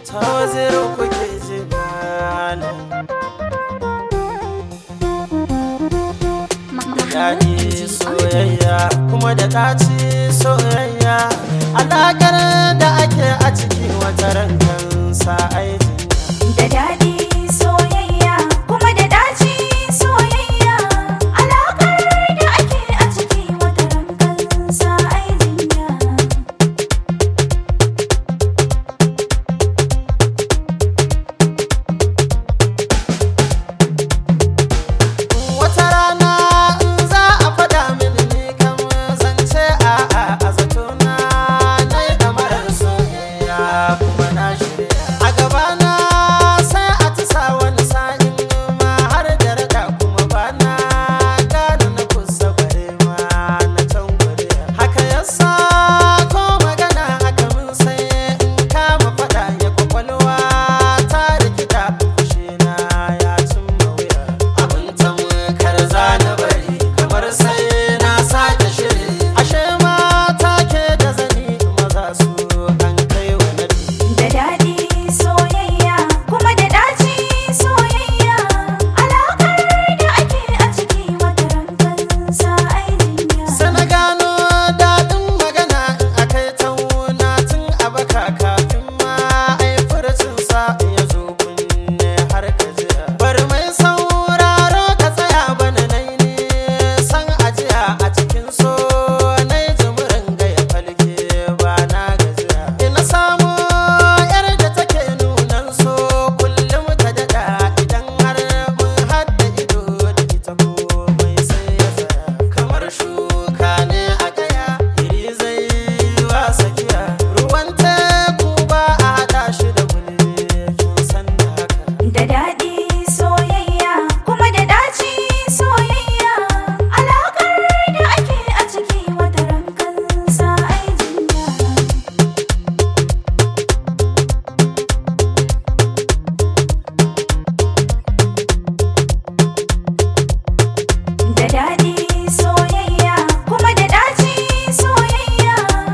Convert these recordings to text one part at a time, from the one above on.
ta wazirin kuke ji malam daɗi soyayya kuma da ɗaci soyayya alaƙar da ake a ciki wata rangan sa aikin Da daɗi soyayya kuma da ɗaci soyayya alaƙar da ake a ciki wata rangan sa ai jinya. wata rana in za a faɗa mini ni kan zance a a a zatona na yi ɗamarar soyayya kuma na shirya a gabana sai a ci sa wani sa'in ma har da raɗa kuma ba na gane na kusa bare ma na can gure haka yasa ko magana aka mun sai in kama faɗa ya kwakwalwa ta rikita fushina ya cimma wuya abin tamkar zana bari kamar sai na sake shiri ashe mata ke da zani maza su an kai wa nadi Da daɗi soyayya kuma da ɗaci soyayya alaƙar da ake a ciki wata rangan sa ai jinya. sai na gano daɗin magana in akai tauna tun a baka kafin ma ai furcin sa ya zo kunne har ka jiya bari mai sauraro ka tsaya bana nai ne san ajiya a cikin so nai jimurin ga ya falke ba na gajiya ina samu yar da take nunan so kullum ta daɗa idan har mun hadda ido da ita komai sai ya tsaya kamar shuka ne a kaya iri zai wa sakiya ruwan teku ba a haɗa shi da gulbe kin san da haka Da daɗi soyayya kuma da ɗaci soyayya alaƙar da ake a ciki wata rangan sa ai jinya. Da daɗi soyayya kuma da ɗaci soyayya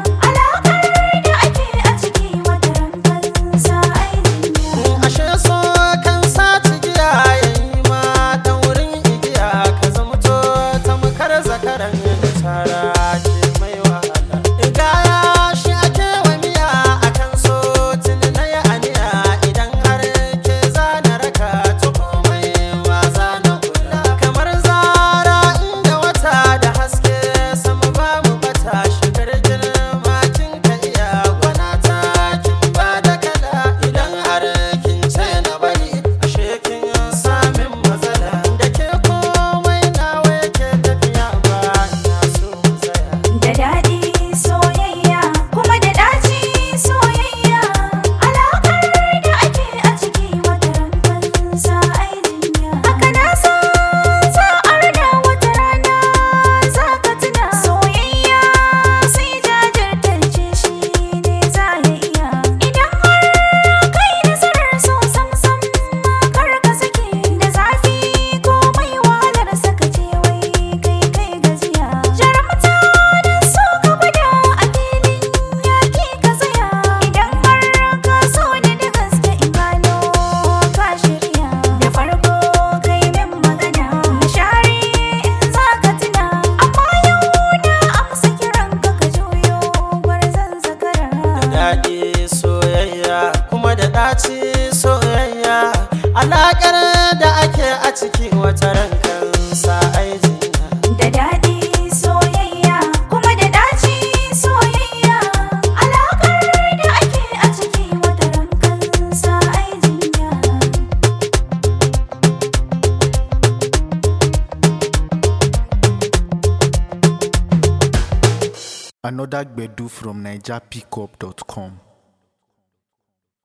alaƙar da ake a ciki wata rangan sa ai jinya. ashe so kan saci giya yayi ma dan wurin igiya ka zamto tamkar zakaran da tara ke mai wahala igaya shi ake wa miya akan so tuni na yi aniya idan har ke zana raka ta komai ma zana kula kamar zara inda wata da haske sama ba mu bata shigar girma kin ka iya gwana ta kin ba da kala idan har kin ce na bari ashe kin samin matsala da ke komai nawa yake tafiya ba na so mu tsaya Da daɗi soyayya kuma da ɗaci soyayya alaƙar da ake a ciki wata rangan sa ai jinya. Haka na san sa'ar da wata rana za ka tuna soyayya sai jajirtance shi ne za ya iya. Idan har kai nasarar so sam sam kar ka sake da zafi komai wahalar saka ce wai kai kai gajiya. Jarumta da so ka gwada a filin yaƙi ka tsaya idan har ka so ni da gaske in gano ka shirya. Da farko kai min magana na share in za ka tuna amma yau na amsa kiran ka ka juyo gwarzon zakara. daɗi soyayya kuma da ɗaci soyayya alaƙar da ake a ciki wata rankan sa aijinya Da daɗi soyayya kuma da ɗaci soyayya alaƙar da ake a ciki wata rangan sa ai jinya. Another Gbedu from NigerPickup.com.